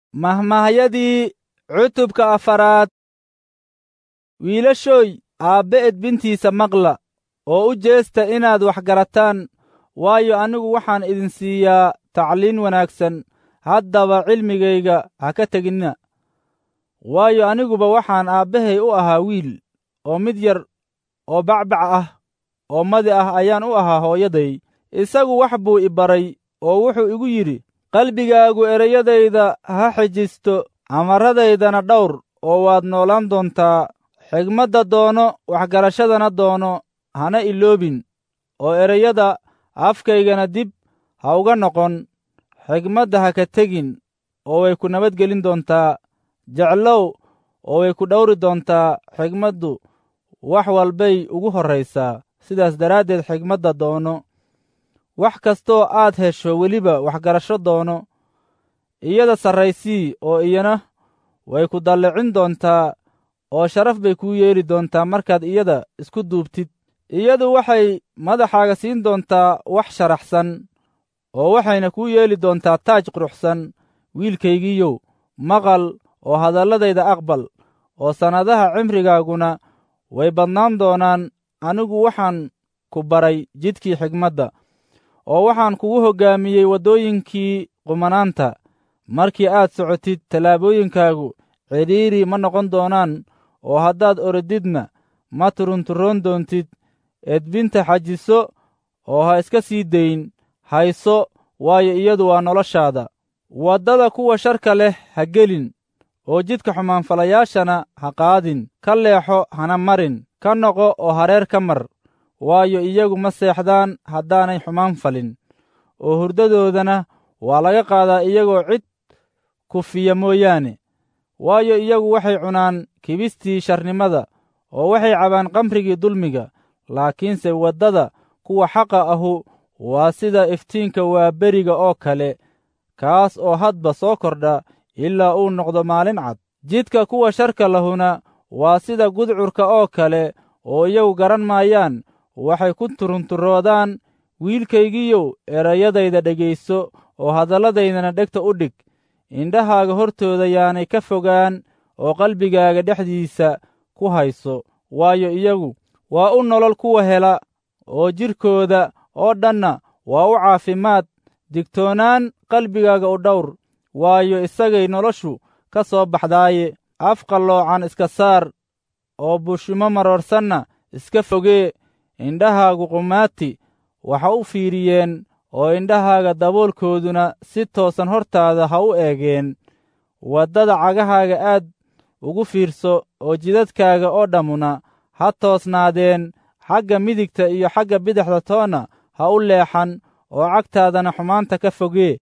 mahmahyadii cutubka afaraad wiilashooy aabbe edbintiisa maqla oo u jeesta inaad wax garataan waayo anigu waxaan idin siiyaa tacliin wanaagsan haddaba cilmigayga ha ka teginna waayo aniguba waxaan aabbahay u ahaa wiil oo mid yar oo bacbac ah oo madi ah ayaan u ahaa hooyaday isagu wax buu i baray oo wuxuu igu yidhi qalbigaagu ereyadayda ha xijisto amarradaydana dhawr oo waad noolaan doontaa xigmadda doono waxgarashadana doono hana iloobin oo ereyada afkaygana dib ha uga noqon xigmadda ha ka tegin oo way ku nabadgelin doontaa jeclow oo way ku dhawri doontaa xigmaddu wax walbay ugu horraysaa sidaas daraaddeed xigmadda doono wax kastoo aad hesho weliba waxgarasho doono iyada sarraysii oo iyana way ku dallicin doontaa oo sharaf bay kuu yeeli doontaa markaad iyada isku duubtid iyadu waxay madaxaaga siin doontaa wax sharaxsan oo waxayna kuu yeeli doontaa taaj quruxsan wiilkaygiiyow maqal oo hadalladayda aqbal oo sannadaha cimrigaaguna way badnaan doonaan anigu waxaan ku baray jidkii xigmadda oo waxaan kugu hoggaamiyey waddooyinkii qumanaanta markii aad socotid tallaabooyinkaagu cidhiiri ma noqon doonaan oo haddaad orodidna ma turunturoon doontid edbinta xajiso oo ha iska sii dayn hayso waayo iyadu waa noloshaada waddada kuwa sharka leh ha gelin oo jidka xumaanfalayaashana ha qaadin ka leexo hana marin ka noqo oo hareer ka mar waayo iyagu ma seexdaan haddaanay xumaan falin oo hurdadoodana waa laga qaadaa iyagoo cid kufiya mooyaane waayo iyagu waxay cunaan kibistii sharnimada oo waxay cabaan qamrigii dulmiga laakiinse waddada kuwa xaqa ahu waa sida iftiinka waaberiga oo kale kaas oo hadba soo kordha ilaa uu noqdo maalin cad jidka kuwa sharka lahuna waa sida gudcurka oo kale oo iyagu garan maayaan waxay ku turunturoodaan wiilkaygiiyow erayadayda dhegayso oo hadalladaydana dhegta u dhig indhahaaga hortooda yaanay ka fogaan oo qalbigaaga dhexdiisa ku hayso waayo iyagu waa u nolol kuwa hela oo jidhkooda oo dhanna waa u caafimaad digtoonaan qalbigaaga u dhawr waayo isagay noloshu ka soo baxdaaye af qalloocan iska saar oo bushimo maroorsanna iska fogee indhahaagu qumaati waxa u fiiriyeen oo indhahaaga daboolkooduna si toosan hortaada ha u eegeen waddada cagahaaga aad ugu fiirso oo jidadkaaga oo dhammuna ha toosnaadeen xagga midigta iyo xagga bidixda toonna ha u leexan oo cagtaadana xumaanta ka fogee